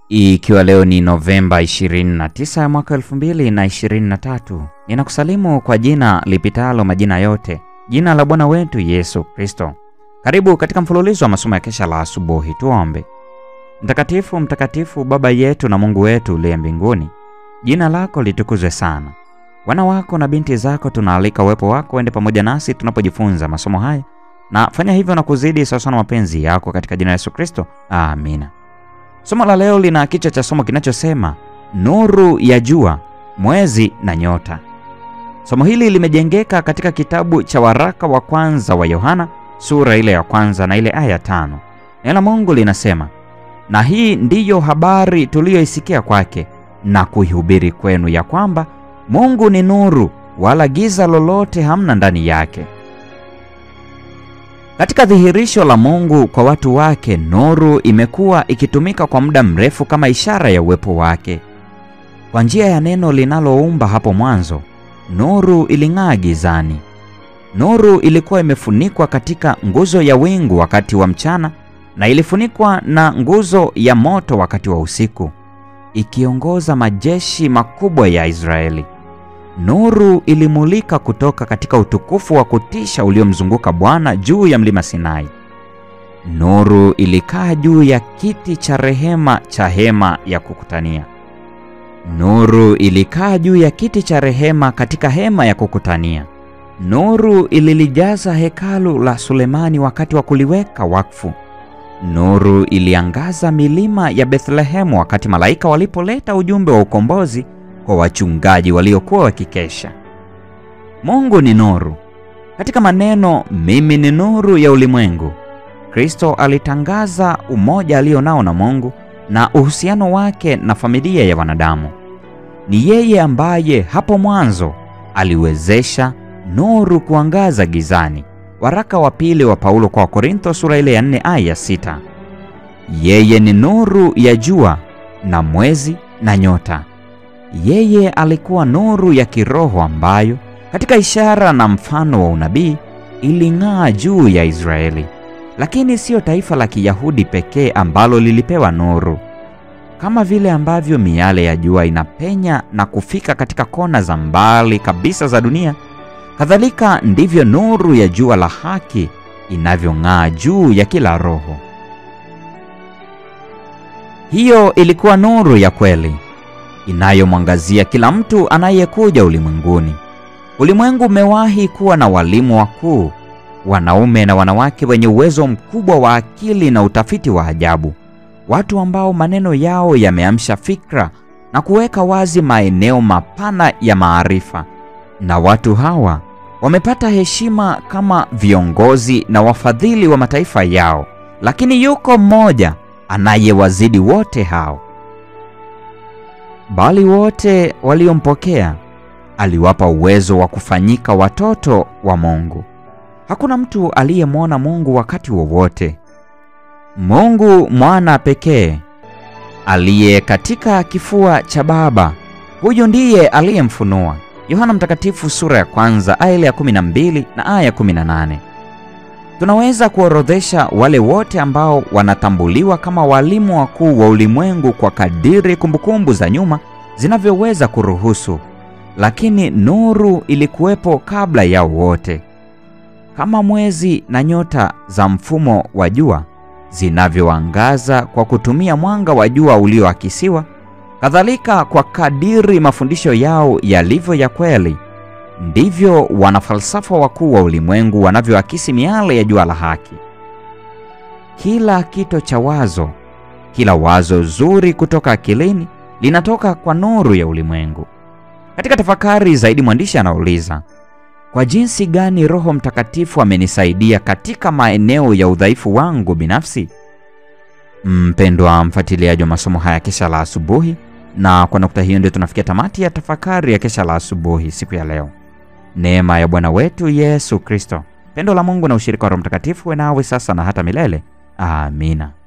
Ikiwa leo ni Novemba 29 ya mwaka 2023, ninakusalimu kwa jina lipitalo majina yote, jina la Bwana wetu Yesu Kristo. Karibu katika mfululizo wa masomo ya kesha la asubuhi. Tuombe. Mtakatifu, mtakatifu, Baba yetu na Mungu wetu uliye mbinguni, jina lako litukuzwe sana. Wana wako na binti zako tunaalika uwepo wako uende pamoja nasi tunapojifunza masomo haya, na fanya hivyo na kuzidi sawasawa na mapenzi yako, katika jina la Yesu Kristo, amina. Somo la leo lina kichwa cha somo kinachosema nuru ya jua, mwezi na nyota. Somo hili limejengeka katika kitabu cha waraka wa kwanza wa Yohana sura ile ya kwanza na ile aya tano. Neno la Mungu linasema, na hii ndiyo habari tuliyoisikia kwake na kuihubiri kwenu, ya kwamba Mungu ni nuru, wala giza lolote hamna ndani yake. Katika dhihirisho la Mungu kwa watu wake, nuru imekuwa ikitumika kwa muda mrefu kama ishara ya uwepo wake. Kwa njia ya neno linaloumba hapo mwanzo, nuru iling'aa gizani. Nuru ilikuwa imefunikwa katika nguzo ya wingu wakati wa mchana na ilifunikwa na nguzo ya moto wakati wa usiku, ikiongoza majeshi makubwa ya Israeli. Nuru ilimulika kutoka katika utukufu wa kutisha uliomzunguka Bwana juu ya mlima Sinai. Nuru ilikaa juu ya kiti cha rehema cha hema ya kukutania. Nuru ilikaa juu ya kiti cha rehema katika hema ya kukutania. Nuru ililijaza hekalu la Sulemani wakati wa kuliweka wakfu. Nuru iliangaza milima ya Bethlehemu wakati malaika walipoleta ujumbe wa ukombozi kwa wachungaji waliokuwa wakikesha. Mungu ni nuru. Katika maneno mimi ni nuru ya ulimwengu, Kristo alitangaza umoja alionao na Mungu na uhusiano wake na familia ya wanadamu. Ni yeye ambaye hapo mwanzo aliwezesha nuru kuangaza gizani. Waraka wa pili wa Paulo kwa Korintho sura ile ya 4 aya ya 6. Yeye ni nuru ya jua na mwezi na nyota. Yeye alikuwa nuru ya kiroho ambayo katika ishara na mfano wa unabii iling'aa juu ya Israeli. Lakini siyo taifa la Kiyahudi pekee ambalo lilipewa nuru. Kama vile ambavyo miale ya jua inapenya na kufika katika kona za mbali kabisa za dunia, kadhalika ndivyo nuru ya jua la haki inavyong'aa juu ya kila roho. Hiyo ilikuwa nuru ya kweli inayomwangazia kila mtu anayekuja ulimwenguni. Ulimwengu umewahi kuwa na walimu wakuu, wanaume na wanawake wenye uwezo mkubwa wa akili na utafiti wa ajabu, watu ambao maneno yao yameamsha fikra na kuweka wazi maeneo mapana ya maarifa, na watu hawa wamepata heshima kama viongozi na wafadhili wa mataifa yao. Lakini yuko mmoja anayewazidi wote hao bali wote waliompokea aliwapa uwezo wa kufanyika watoto wa Mungu. Hakuna mtu aliyemwona Mungu wakati wowote. Mungu mwana pekee aliye katika kifua cha Baba, huyu ndiye aliyemfunua. Yohana Mtakatifu sura ya kwanza aya ya 12 na aya ya 18. Tunaweza kuorodhesha wale wote ambao wanatambuliwa kama walimu wakuu wa ulimwengu kwa kadiri kumbukumbu za nyuma zinavyoweza kuruhusu, lakini nuru ilikuwepo kabla yao wote. Kama mwezi na nyota za mfumo wa jua zinavyoangaza kwa kutumia mwanga wa jua ulioakisiwa, kadhalika kwa kadiri mafundisho yao yalivyo ya kweli ndivyo wanafalsafa wakuu wa ulimwengu wanavyoakisi miale ya jua la haki. Kila kito cha wazo, kila wazo zuri kutoka akilini linatoka kwa nuru ya ulimwengu. Katika tafakari zaidi, mwandishi anauliza, kwa jinsi gani Roho Mtakatifu amenisaidia katika maeneo ya udhaifu wangu binafsi? Mpendwa mfuatiliaji wa masomo haya kesha la asubuhi, na kwa nukta hiyo ndio tunafikia tamati ya tafakari ya kesha la asubuhi siku ya leo. Neema ya Bwana wetu Yesu Kristo, pendo la Mungu na ushirika wa Roho Mtakatifu we nawe sasa na hata milele. Amina.